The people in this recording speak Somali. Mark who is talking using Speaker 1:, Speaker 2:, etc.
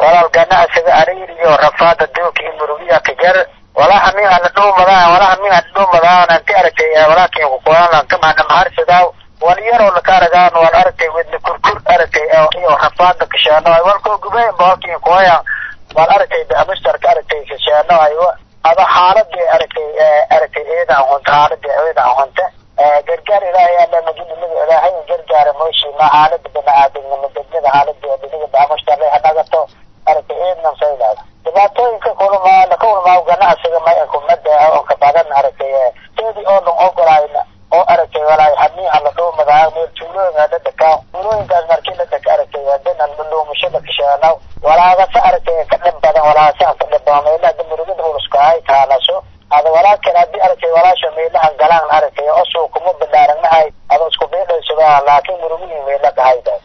Speaker 1: walaal ganacsiga ariir iyo rafaada duulka iyo murugiya ka jar walaha min ana dhuumadaan walaha min ana dhuumadaan anti aragtay walaakin ku qoran kama dhamhaarsadaa wal yaroo lakaaragaan wal aragtay wedna kurkur aragtay iyo rafaada kashaano walkoo gubay boolkiin kooya wal aragtay amistarka aragtay kashaano ayo ada xaaladii aragtay aragtay eeda ahunta xaaladii eeda ahunta gargaar ilaahay alla majidnimada ilaahay gargaara mooshi ma xaalada bani aadamnimo degmada xaaladii